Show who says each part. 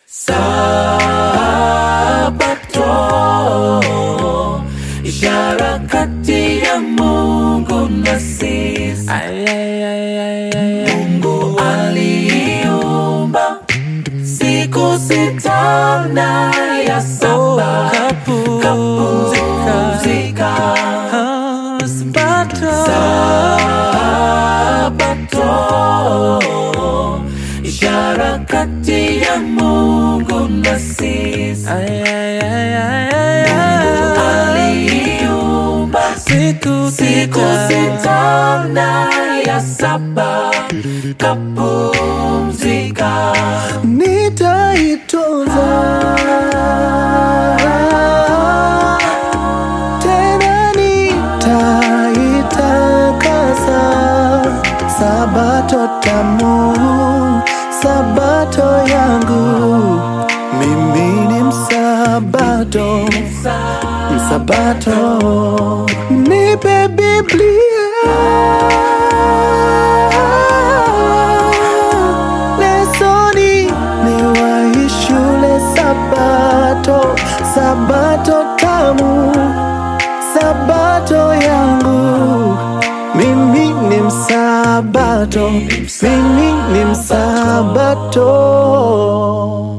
Speaker 1: Sabato, ishara kati ya Mungu na sisi. Mungu aliumba siku sita na ya saba kapumzika. Sabato, ishara kati ya Mungu na sisi. Mungu aliumba
Speaker 2: Siku
Speaker 1: siku sita na ya saba kapumzika.
Speaker 2: nitaitunza tena nitaitakasa sabato tamu sabato yangu mimi ni msabato msabato nipe biblia lesoni niwahi shule sabato sabato tamu sabato yangu mimi ni msabato mimi ni msabato